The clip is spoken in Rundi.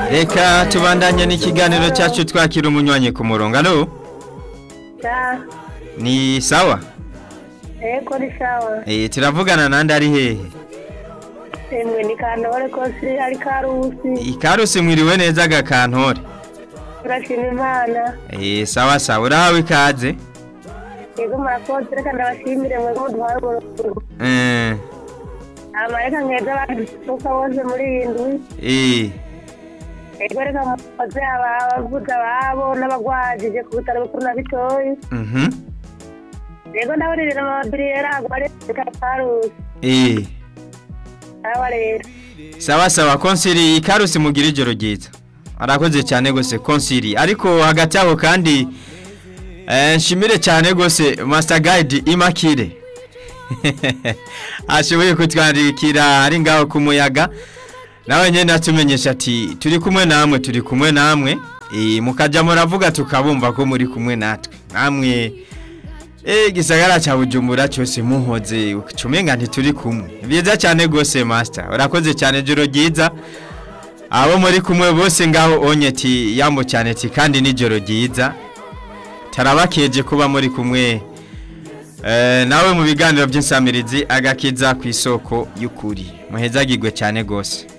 reka tubandanye n'ikiganiro cyacu twakira umunywanyi ku murongo alo Ja, ni sawa eko ni sawa. eh turavugana nande ari hehe Emwe ni kantore ko si ari karusi. ikarusi mwiriwe neza gakantore Turashima Imana. eh sawa sawa urahawe ikaze Yego murakoze reka ndabashimire mwe muduhaye uburuhuko. eh Amareka nkeza badusuka bose muri iyi ndwi. eh Yego reka mukoze abavuza ababo n'abagwajije ku bitaro bikuru na bitoyi. mhm Yego ndaburirira amabiriyeri agware ka karusi. eh Aba rero. sawa sawa konsiri ikarusi mugira ijoro ryiza arakoze cyane gose konsiri ariko hagati aho kandi eh, nshimire cyane gose master guide imakire ashoboye kutwandikira ari ngaho ku muyaga nawe nyine atumenyesha ati turi kumwe namwe turi kumwe namwe eh, mukajya muravuga tukabumva ko muri kumwe natwe namwe Eh gisagara cha Bujumbura cyose muhoze ucumenga ntituri kumwe. Byiza cyane gose master. Urakoze cyane joro ryiza. Abo muri kumwe bose ngaho onyeti yambo cyane ti kandi ni joro ryiza. Tarabakeje kuba muri kumwe. Eh nawe mu biganiro by'insamirizi agakiza ku isoko y'ukuri. Muhezagirwe cyane gose.